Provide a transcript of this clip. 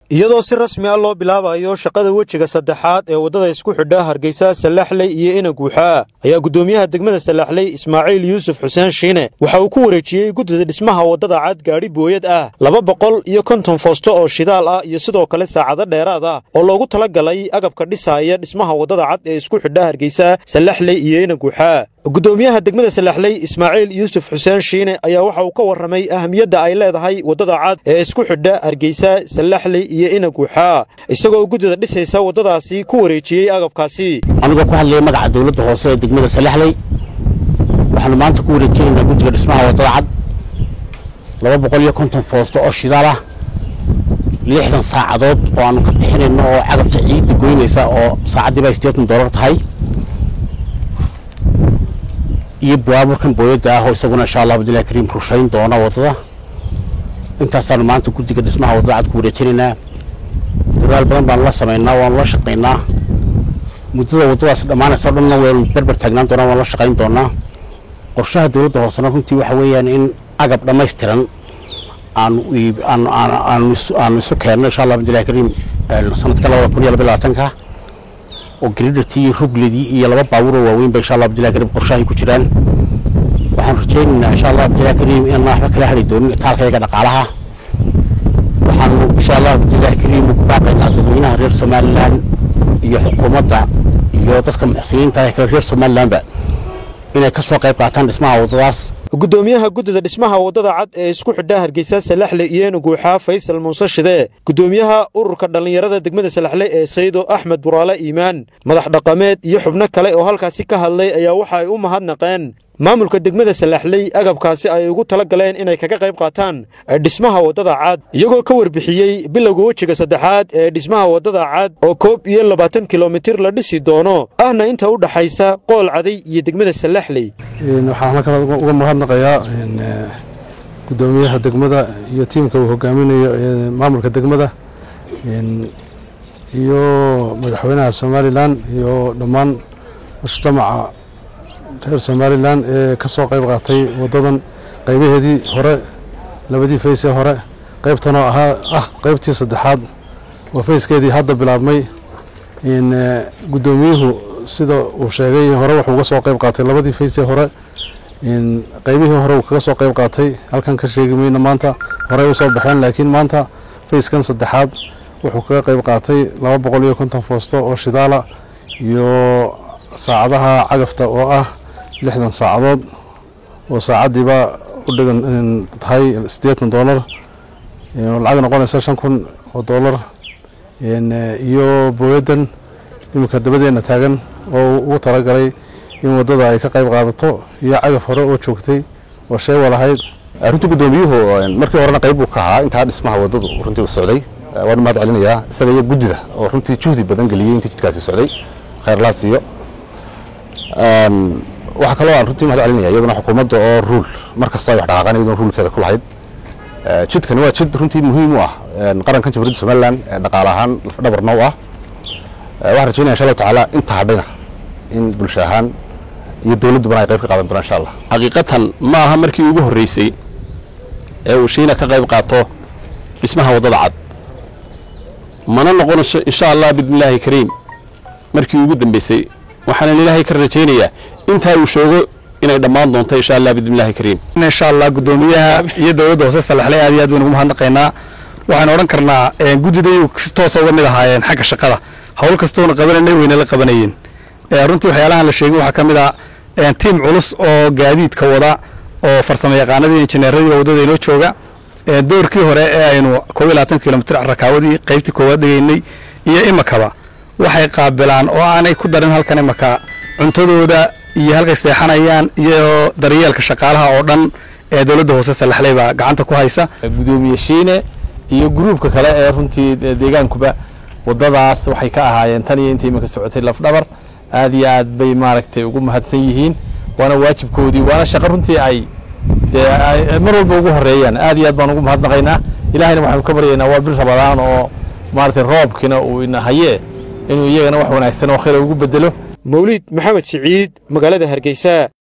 iyadoo si rasmi ah loo bilaabayo shaqada wejiga saddexaad ee waddada isku xidha hargeysa sallaxley iyo inaguuxaa ayaa guddoomiyaha degmada sallaxley ismaaciil yuusuf xuseen shiine waxa uu ku wareejiyey guddida dhismaha waddada cad gaadhi booyad ah laba boqol iyo konton foosto oo shidaal ah iyo sidoo kale saacado dheeraad ah oo loogu tala galay agabka dhisaaya dhismaha waddada cad ee isku xidha hargeysa sallaxley iyo inaguuxaa guddoomiyaha degmada sallaxley ismaaciil yuusuf xuseen shiine ayaa waxa uu ka warramay ahamiyadda ay leedahay waddada cad ee isku xidha hargeysa sallaxley iyo inaguuxaa isagoo guddida dhisaysa waddadaasi ku wareejiyey agabkaasi anigoo ku hadlaya magaca dowladda hoose ee degmada sallaxley waxaanu maanta ku wareejinaynaa guddiga dhismaha waddada cad laba boqol iyo konton foosto oo shidaal ah lixdan saacadood oo aanu ka bixinayno oo cagafta ciidda goynaysa oo saacaddiiba sideetan doolar tahay iyo baaburkan booyadda ah oo isaguna insha allah abdullahi kariim rushayn doona waddada intaasaanu maanta guddiga dhismaha waddada cad ku wareejinaynaa dadaal badan baanu la samaynaa waanu la shaqaynaa muddada waddadaas dhammaanaysa o dhanna waynu berber taagnaan doonaa waanu la shaqayn doonaa qorshaha dowladda hoosena runtii waxa weeyaan in agab dhammaystiran aanu aanu isu keenno insha allah abdullahi kariim sanadka labada kun iyo laba labaatanka oo gridhartii rugledii iyo laba baabuuroo waaweynba insha allah abdullahi kariim qorshahay ku jiraan waxaanu rajaynaynaa insha allah abdullahi kariim inaan waxba kala hadhi doonin itaalkayaga dhaqaalaha waxaanu insha allah abdullahi kariim ugu baaqaynaa dadweynaha reer somalilan iyo xukuumadda iyo dadka muxsiniinta ee kale reer somalilanba inay ka soo qayb qaataan dhismaha waddadaas guddoomiyaha guddida dhismaha waddada cad ee isku xidha hargeysa salaxle iyo inaguuxaa faysal muuse shide guddoomiyaha ururka dhallinyarada degmada salaxle ee saydo axmed buraale iimaan madax dhaqameed iyo xubno kale oo halkaasi ka hadlay ayaa waxa ay u mahadnaqeen maamulka degmada salaxley agabkaasi ay ugu tala galeen inay kaga qayb qaataan dhismaha waddada cad iyagoo ka warbixiyey bilowga wejiga saddexaad ee dhismaha waddada cad oo koob iyo labaatan kilomitir la dhisi doono ahna inta u dhaxaysa qool caday iyo degmada salaxley waxaan halkan uga mahadnaqayaa guddoomiyaha degmada iyo tiimka uu hogaaminayo ee maamulka degmada iyo madaxweynaha somalilan iyo dhammaan mujtamaca reer somalilan ee ka soo qayb qaatay waddadan qaybaheedii hore labadii faysee hore qaybtanoo ahaa ah qaybtii saddexaad oo fayskeedii hadda bilaabmay guddoomiyuhu sida uu sheegay hore wuxuu uga soo qayb qaatay labadii faysee hore qaybihii hore uu kaga soo qayb qaatay halkan ka sheegi mayno maanta horey u soo baxeen laakiin maanta fayskan saddexaad wuxuu kaga qayb qaatay laba boqol iyo konton foosto oo shidaala iyo saacadaha cagafta oo ah lixdan saacadood oo saacaddiiba u dhigan tahay siddeetan doolar lacag noqonaysa shan kun oo doolar iyo booyaddan iminka dabadeenna taagan oo ugu talagalay in waddada ay ka qayb qaadato iyo cagaf hore oo joogtay oo shay walahayd runtii guddoomiyuhu markii horena qayb buu ka ahaa intaa dhismaha waddadu runtii u socday waanu mahad celinayaa isaga iyo guddida oo runtii juhdi badan geliyey intii jidkaasi u socday khayrlaa siiyo waxaa kaloo aan runtii mahad celinaya iyaduna xukuumadda oo ruul mar kastoo ay wax dhaqaaqaan iyaduna ruulkeeda ku lahayd jidkani waa jid runtii muhiim u ah qarankan jamhuuriyadda somalilan dhaqaale ahaan lafdhabarna u ah waxaan rajaynaya insha allahu tacaala inta hadhayna in bulsho ahaan iyo dowladdubana ay qayb ka qaadan doonaan insha allah xaqiiqatan ma aha markii ugu horreysay ee uu shiina ka qayb qaato dhismaha waddada cad mana noqonayso insha allah bismillaahi kariim markii ugu dambeysay waxaanan ilaahay ka rajaynayaa intaa uu shoogo inay dhammaan doonto insha allah bismillaahi kariim insha allah guddoomiyaha iyo dowladda hoose salaxley aad iyo aad baynu ugu mahadnaqaynaa waxaan odhan karnaa guddidayu si toosa uga mid ahaayeen xagga shaqada howl kastoona qabananay weyna la qabanayeen runtii waxyaalahan la sheegin waxaa ka mid a tiim culus oo gaadiidka wada oo farsamo yaqaanadii injineeradii waddada inoo jooga doorkii hore ee aynu koob iyo labaatan kilomitr rakaawadii qaybtii koowaad dhigaynay iyo imakaba waxay qaabilaan oo aanay ku darin halkan imaka cuntadooda iyo halkay seexanayaan iyo daryeelka shaqaalaha oo dhan ee dowladda hoose salaxley baa gacanta ku haysa gudoomiye shiine iyo gruubka kale ee runtii deegaankuba waddadaas waxay ka ahaayeen tan iyo intii iminka socotay lafdhabar aad iyo aad bay maaragtay ugu mahadsan yihiin waana waajibkoodii waana shaqo runtii ay dee mar walba ugu horeeyaan aad iyo aad baan ugu mahadnaqaynaa ilahayna waxaanu ka baryaynaa waa bil rabadaan oo maaragtay roobkina uu ina haye inuu iyagana wax wanaagsan oo khayra ugu bedelo mawliid maxamed siciid magaalada hargeysa